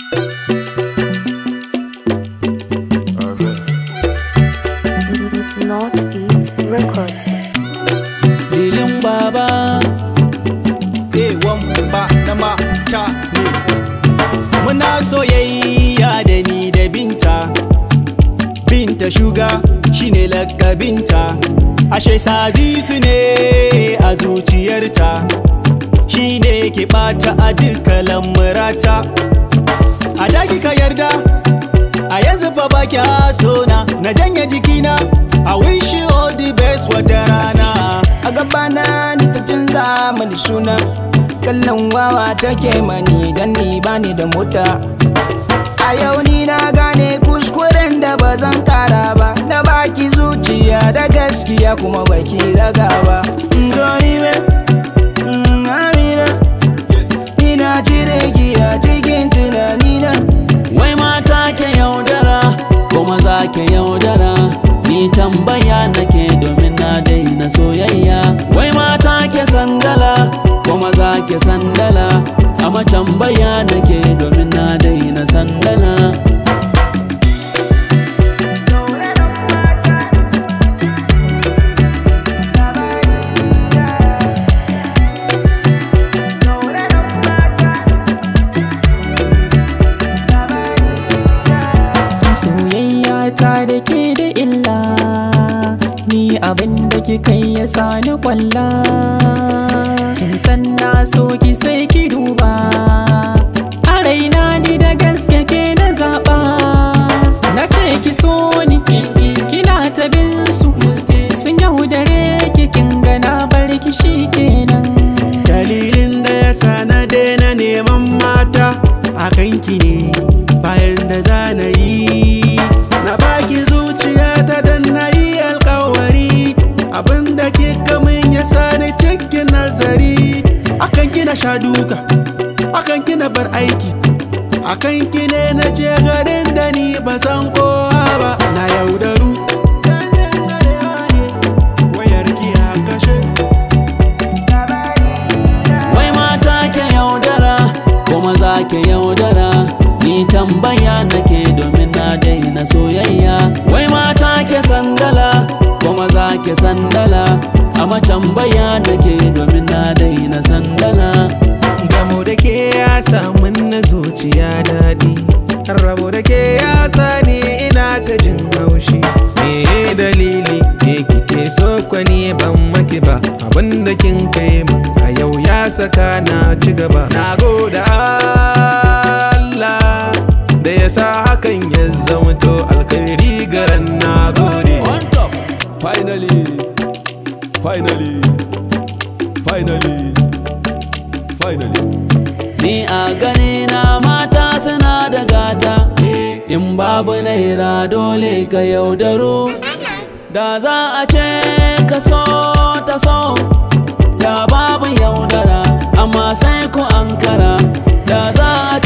Northeast Records. Lilin baba ewan ba na mata ne muna soyayya da ni da binta binta shuga shine lakabinta ashe sazi su ne a zuciyarta shine ke bata a duka lamurata a daki ka yarda a yanzu fa ba kya sona na janye jikina I wish you all the best wata rana a gabana ni ta canza mani suna kallon wawa take mani dan ni bani da mota a yau ni na gane kuskuren da ba zan kara ba na baki zuciya da gaskiya kuma baki raga ba gani me amina ina cire ki a cikin tunanina wai mata ke yaudara kuma za ke yaudara ni tambaya nake domin na daina soyayya wai mata ke sandala kuma za ke sandala amma tambaya nake domin na daina sandala soyayya ta da ke da illa ni abin da kika yi ya sani kwalla kin san na so ki sai ki duba a raina ni da gaske ke na zaɓa na ce ki so ni kina ta bin su sun yaudare ki kin gana bar ki shi kenan dalilin da ya sa na daina neman mata a kanki ne bayan da za na yi na baki zuciya ta dan na yi alkawari abinda ke kamun ya sa ni cikin nazari akan kina sha duka akan kina bar aiki akan ki ne na je garin da ni ba san kowa ba na yaudaru wayar ki a kashe wai mata ke yaudara kuma za ke yaudara ni tambaya nake domin na daina soyayya wai mata ke sandala kuma za ke sandala amma tambaya nake domin na daina sandala Gamo da ke ya samun na zuciya daɗi Rabo da ke ya sani ina ta jin haushi Me dalili ke kike so kwani ban maki ba Abinda kin kai min a yau ya saka na ci gaba Na goda Allah da ya sa hakan ya zamto alkhairi garan na gode on top finally finally finally finally ni a gani na mata suna da gata in babu naira dole ka yaudaru da za a ce ka so ta so da babu yaudara amma sai ku ankara da za a